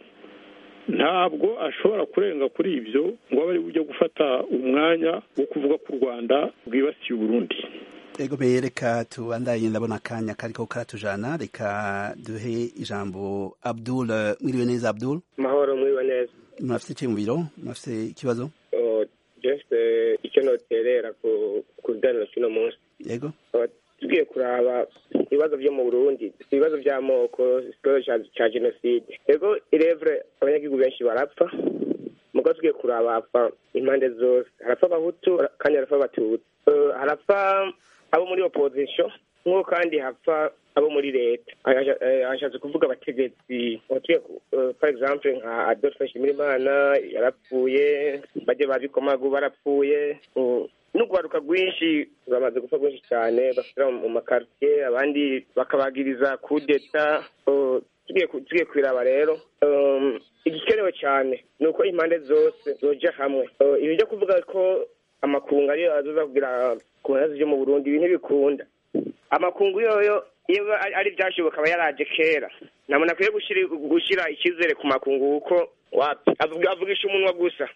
ntabwo ashobora kurenga kuri ibyo ngo abe ari bujye gufata umwanya wo kuvuga ko u rwanda rwibasiye uburundi ego reka tubandanye ndabona akanya kariko karatujana reka duhe ijambo abdul mwiriwe neza abdul mahoro mwiriwe neza murafite iki mu biro murafite ikibazo jefite icyo noterera ku biganiro cy'uno munsi yego tugiye kuraba ibibazo byo mu burundi ibibazo by'amoko ikibazo cya jenoside yego irevure abanyagihugu benshi barapfa mugo tugiye kuraba hapfa impande zose harapfa abahutu kandi harapfa abatutsi harapfa abo muri opozisiyo nk'uko kandi hapfa abo muri leta hashatse kuvuga abategetsi for example nka adolphe nshimirimana yarapfuye bajya babikomagu barapfuye n'urwaruka rwinshi bamaze gupfa rwinshi cyane bashyira mu makaritsiye abandi bakabagiriza kudeta tugiye kwiraba rero igikenewe cyane ni uko impande zose zoja hamwe ibi byo kuvuga ko amakungu ariyo azoza kugira ku bibazo byo mu burundi ibi ntibikunda amakungu yoyo iyo ari byashoboka akaba yaraje kera ntabwo akwiye gushyira icyizere ku makungu kuko avugisha umunwa gusa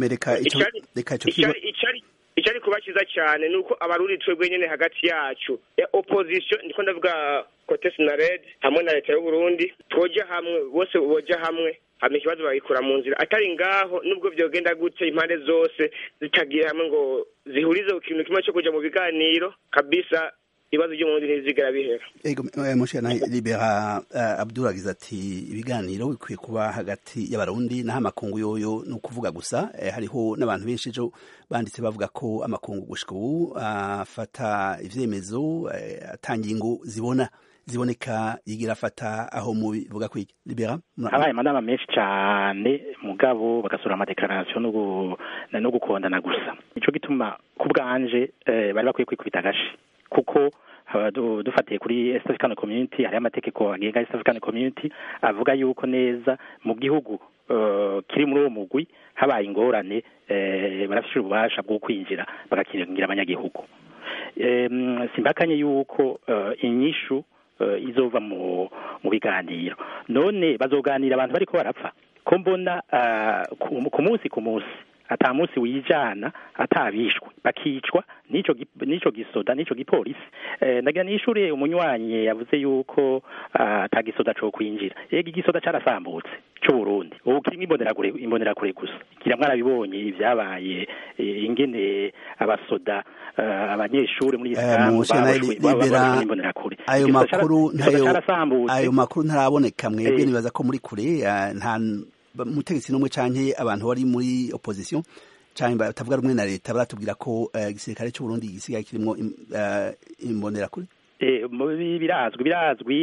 icyo ari kuba cyiza cyane ni uko abarundi twebwe nyine hagati yacu ya opozisiyo ndiko ndavuga kote sinarede hamwe na leta y'uburundi twoja hamwe bose boja hamwe hama ikibazo bagikura mu nzira atari ngaho nubwo byogenda gute impande zose zitagiye hamwe ngo zihurize ku kintu kimwe cyo kuja mu biganiro kabisa ibibazo byo mu burundi ntizigera bihera ego mushana libera uh, abdul agize ati ibiganiro bikwiye kuba hagati y'abarundi naho amakungu yoyo ni ukuvuga gusa eh, hariho n'abantu benshi ejo banditse bavuga ko amakungu gushika ubu afata uh, ivyemezo uh, atangingo zibona ziboneka yigira afata aho mubivuga kwiki libera habaye amanama menshi cyane mugabo bagasura amadekarasiyo no gukondana gusa nico gituma ku bwanje eh, bari bakwiye kwikubita agashi kuko dufatiye kuri East African Community hari amategeko agenga East African Community avuga yuko neza mu gihugu uh, kiri muri uwo mugwi habaye ingorane uh, barafite ububasha bwo kwinjira bagakingira abanyagihugu um, simbakanye yuko uh, inyishu uh, izova mu mu biganiro none bazoganira abantu bariko barapfa ko mbona uh, ku munsi ku munsi ata munsi wijana atabishwe bakicwa nico nico gisoda nico gipolisi eh, ndagira nishure umunywanyi yavuze yuko ata uh, gisoda co kwinjira yego igisoda carasambutse c'u Burundi ubu kirimo imbonera kure imbonera kure gusa kira mwarabibonye ivyabaye e, ingene abasoda uh, abanyeshuri muri Islam imbonera kure ayo makuru ntayo ayo makuru ntaraboneka mwebwe nibaza ko muri kure nta umutegetsi n'umwe canke abantu bari muri opposition canke batavuga rumwe na leta baratubwira ko igisirikare cy'u Burundi gisigaye kirimo imbonerakure birazwi birazwi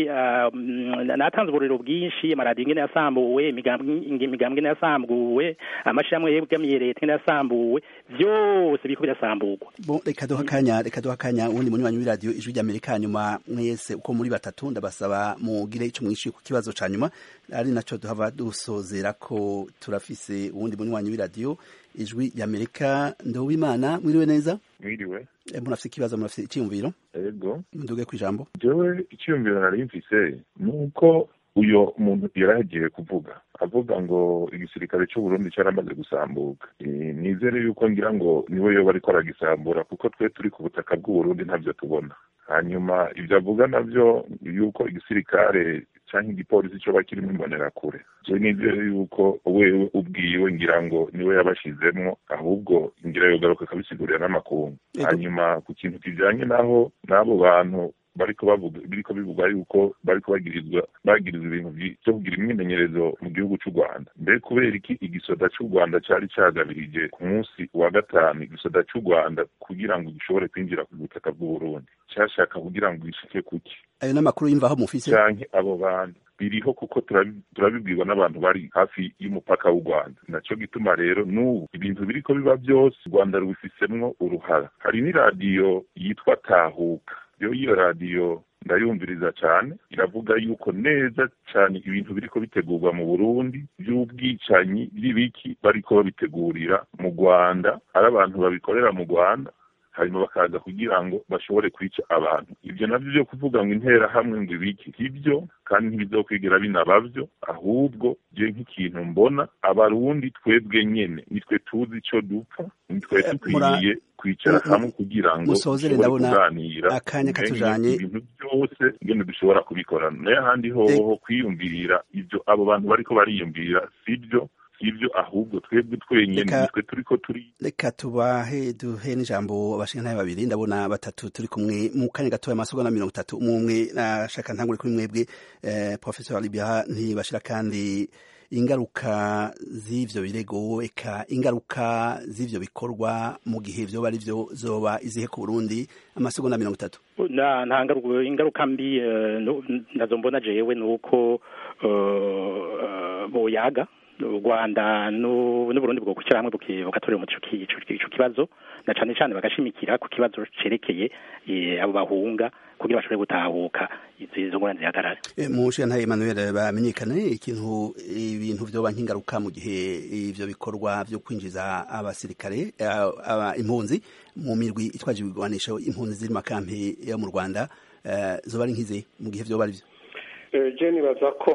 natanze uburiro bwinshi amaradiyo ingene yasambuwe imigambwe ingene yasambuwe amashirahamwe yegamiye leta ingene yasambuwe vyose biriko birasamburwa bon reka duha akanya reka duha akanya uwundi munywanyi w'iradiyo ijwi ry'amerika nyuma mwese uko muri batatu ndabasaba mugire ico mwishuye ku kibazo ca nyuma ari naco duhava dusozera ko turafise uwundi munywanyi w'iradiyo ijwi ry'amerika ndowimana mwiriwe neza mwiriwe murafise ikibazo murafise iciyumviro ego nduge ku ijambo jewe iciyumviro nari mfise nuko uyo muntu yaragiye kuvuga avuga ngo igisirikare cy'u Burundi cyaramaze gusambuka nizere yuko ngira ngo niwe yoba ariko aragisambura kuko twe turi ku butaka bw'u Burundi ntavyo tubona hanyuma ivyo avuga navyo yuko igisirikare canke igipolisi coba kirimo imbonerakure je nizere yuko wewe ubwiwe ngira ngo niwe yabashizemwo ahubwo ngira yogaruka akabisigurira n'amakungu hanyuma ku kintu kijanye naho n'abo bantu bariko bavuga biriko bivugwa yuko bariko bagirizwa bagirizwa ibintu vyo kugira imyimenyerezo mu gihugu c'u Rwanda mbe kubera iki igisoda c'u Rwanda cari cagabirije ku munsi wa gatanu igisoda c'u Rwanda kugira ngo gishobore kwinjira ku butaka bw'u Burundi cashaka kugira ngo gishike kuki ayo n'amakuru y'imvaho mufise canke abo bantu biriho kuko turabibwirwa n'abantu bari hafi y'umupaka w'u Rwanda naco gituma rero n'ubu ibintu biriko biba byose u Rwanda rubifisemwo uruhara hari n'iradiyo yitwa Tahuka yo iyo radiyo ndayumviriza cyane iravuga yuko neza cyane ibintu biriko bitegurwa mu Burundi by'ubwicanyi by'ibiki bariko babitegurira mu Rwanda ari abantu babikorera mu Rwanda hanyuma bakaza kugira ngo bashobore kwica abantu ibyo nabyo byo kuvuga ngo intera hamwe ngo ibiki ibyo kandi ntibizokwigera binabavyo ahubwo je nk'ikintu mbona abarundi twebwe nyene nitwe tuzi ico dupfa nitwe dukwiye kwicara hamwe kugira ngo dushobore kuganira akanya katujanye ibintu byose ingene dushobora kubikora nayo ahandi hoho kwiyumvirira ivyo abo bantu bariko bariyumvira sibyo sivyo ahubwo twebwe twenyene nitwe turiko turi reka tubahe duhe n'ijambo abashingantahe babiri ndabona batatu turi kumwe mu kanya gatoya amasegonda mirongo itatu umwe umwe nashaka ntangure kuri mwebwe eh, professor libya ntibashira kandi ingaruka z'ivyo birego eka ingaruka z'ivyo bikorwa mu gihe vyoba ari vyo zoba izihe ku Burundi amasegonda mirongo itatu nta ngaruka ingaruka mbi nazo mbona jewe nuko boyaga u rwanda n'uburundi bwo gushyira hamwe bugatorera umuti ico kibazo na cane cane bagashimikira ku kibazo cerekeye abo bahunga kugira bashobore gutahuka izo ngorane zihagarare mu nshinga Emmanuel bamenyekane ikintu ibintu vyoba nk'ingaruka mu gihe ivyo bikorwa vyo kwinjiza abasirikare impunzi mu mirwi itwaje ibigwanisho impunzi ziri makampi yo mu rwanda zoba ari nk'izi mu gihe vyoba ari vyo je nibaza ko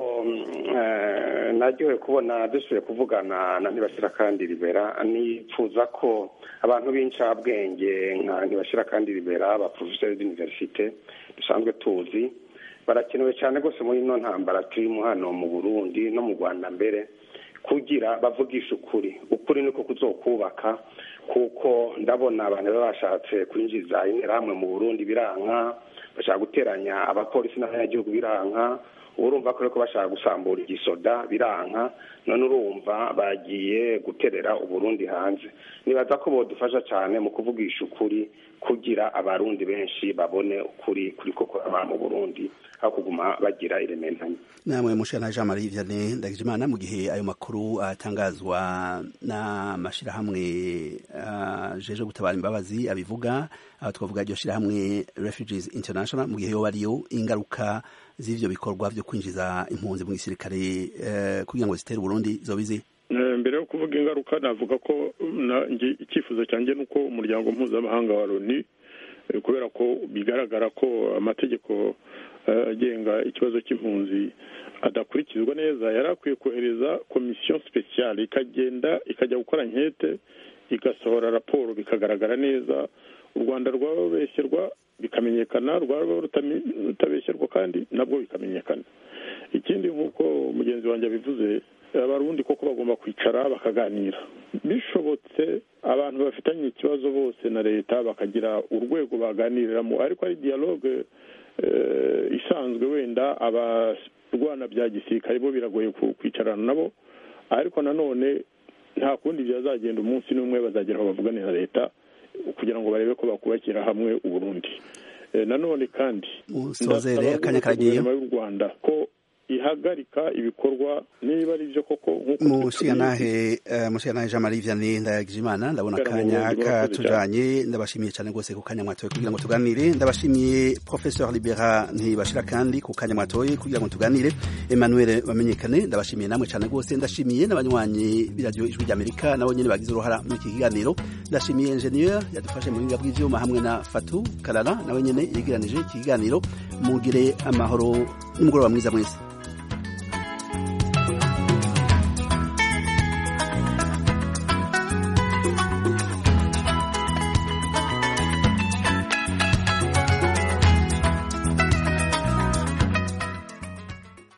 naryohe kubona dusubiye kuvugana na ntibashira kandi ribera nipfuza ko abantu b'incabwenge nka ntibashira kandi ribera abaprofeseri d'universite dusanzwe tuzi barakenewe cyane rwose muri ino ntambara turimo hano mu burundi no mu rwanda mbere kugira bavugisha ukuri ukuri niko kuzokubaka kuko ndabona abantu baba bashatse kwinjiza interahamwe mu burundi biranka bashaka guteranya abapolisi n'abanyagihugu biranka urumva ko bashaka gusambura igisoda biranka none urumva bagiye guterera uburundi hanze nibaza ko bodufasha cyane mu kuvugisha ukuri kugira abarundi benshi babone ukuri kuri ko kuraba mu burundi aho kuguma bagira irementanye namwe mushana Jean Marie Vianney Ndagijimana mu gihe ayo makuru atangazwa n'amashirahamwe uh, jeje gutabara imbabazi abivuga aho twavuga iryo shirahamwe Refugees International mu gihe yo bariyo ingaruka z'ivyo bikorwa vyo kwinjiza impunzi mu gisirikare uh, kugira ngo zitere Burundi zobizi mbere yo kuvuga ingaruka navuga ko icyifuzo cyanjye ni uko umuryango mpuzamahanga wa loni kubera ko bigaragara ko amategeko agenga ikibazo cy'impunzi adakurikizwa neza yari akwiye kohereza komisiyo sipesiyale ikagenda ikajya gukora nkete igasohora raporo bikagaragara neza u rwanda rwababeshyerwa bikamenyekana rwaba rutabeshyerwa kandi nabwo bikamenyekana ikindi nk'uko mugenzi wanjye abivuze abarundi koko bagomba kwicara bakaganira bishobotse abantu bafitanye ikibazo bose na leta bakagira urwego baganiriramo ariko ari dialogue isanzwe wenda abarwana bya gisirikare bo biragoye kwicarana nabo ariko nanone nta kundi byazagenda umunsi n'umwe bazagera aho bavugane na leta kugira ngo barebe ko bakubakira hamwe uburundi nanone kandi musozere akanya karagiye y'u rwanda ko ihagarika ibikorwa niba ari byo koko mushiyanahe mushiyanahe Jean Marie Vianney Ndayagijimana ndabona akanya katujanye ndabashimiye cyane rwose ku kanya mwatoye kugira ngo tuganire ndabashimiye Professeur Libera ntibashira kandi ku kanya mwatoye kugira ngo tuganire Emmanuel bamenyekane ndabashimiye namwe cyane rwose ndashimiye n'abanywanyi b'iradio ijwi ry'Amerika nabo nyene bagize uruhara muri iki kiganiro ndashimiye ingenieur yadufashe mu buhinga bw'ivyuma hamwe na Fatu Kalala nawe nyene yegeranije iki kiganiro mugire amahoro n'umugoroba mwiza mwese